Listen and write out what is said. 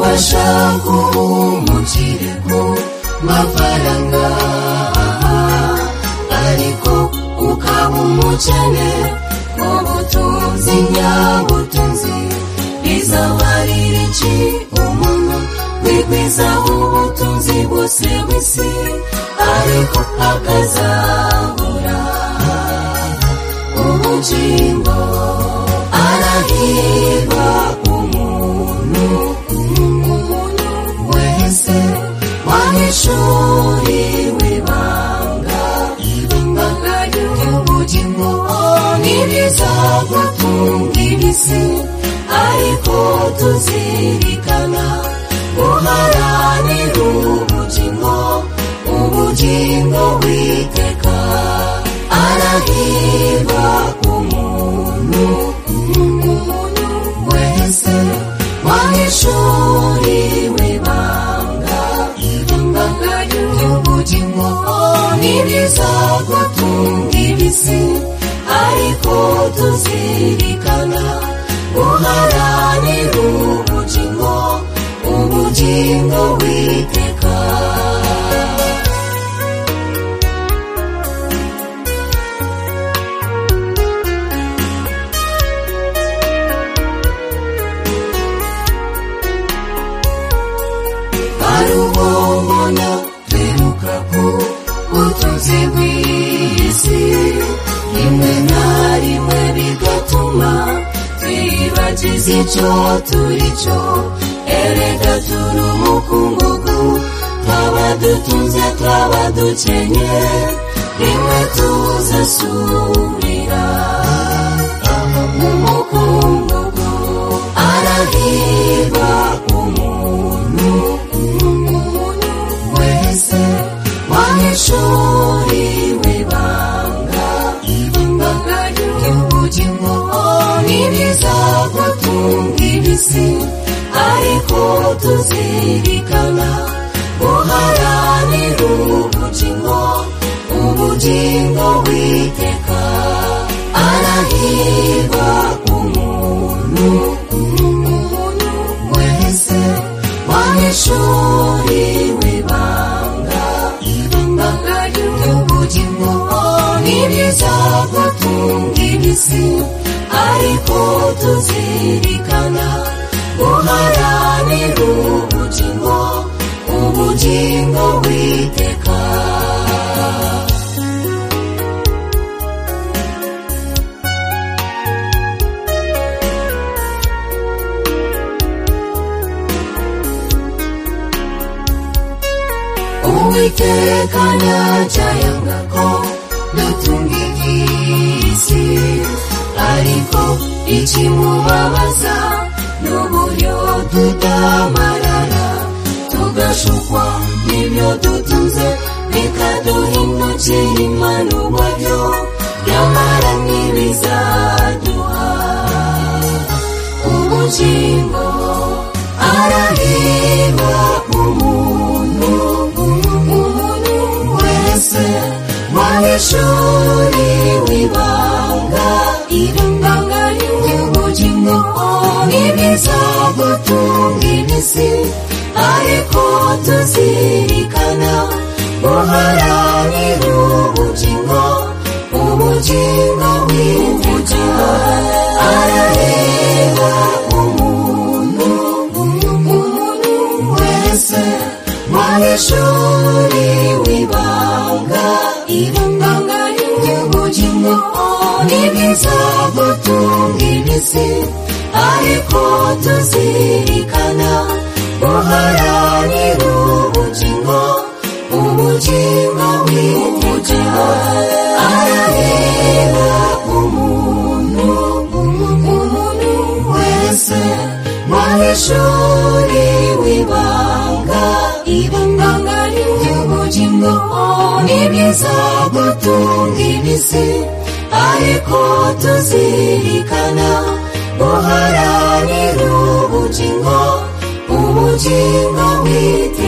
changu mukirego mafaranga ariko ukaba umukene ubutunzi nyabutunzi bizabarira iki umuntu wigwizaho ubutunzi bwose bw'isi ariko akazabura ubugingo arahirwa umuntu umuntu wese wahishuriwe ibanga ibanga ry'ubugingo n'ibizagutunga ibisi ariko tuzirikana guharanira ubugingo ubugingo bwiteka arahirwa umuntu umuntu wese wahishuriwe ibanga ibanga ry'ubugingo n'ibizagutunga ibisi ariko tuzirikana guharanira ubugingo ubugingo bwiteka barubona twiruka ku butunzi bw'isi rimwe na rimwe bigatuma twibagiza icyo turi cyo erega turi umukungugu twaba dutunze twaba dukenye rimwe tuzasubira mu mukungugu arahirwa umuntu umuntu wese wahishuriwe ibanga ibanga ry'ubugingo n'ibizagutunga ibisi ariko tuzirikana guharanira ubugingo ubugingo bwiteka arahirwa umuntu umuntu wese wahishuriwe ibanga ibanga ry'ubugingo n'ibizagutunga ibisi ariko tuzirikana guharanira ubugingo ubugingo bwiteka uwiteka ntajyayanga ko dutunga iby'isi ariko ikimubabaza n'uburyo tutamarara tugashukwa n'ibyo dutunze bikaduhindukira impanurwa byo nyamara ntibizaduha ubugingo arahirwa umuntu umuntu wese wahishuriwe ibanga ibanga ry'ubugingo n'ibizagutunga ibisi ariko tuzirikana guharanira ubugingo ubugingo bw'iteka arareba umuntu umuntu wese wahishuriwe ibanga ibanga ry'ubugingo n'ibizagutunga ibisi ariko tuzirikana guharanira ubugingo ubugingo bw'iteka arareba umuntu umuntu wese wahishuriwe ibanga ibanga ry'ubugingo n'ibizagutunga ibisi ariko tuzirikana guharanira ubugingo ubugingo bw'iteka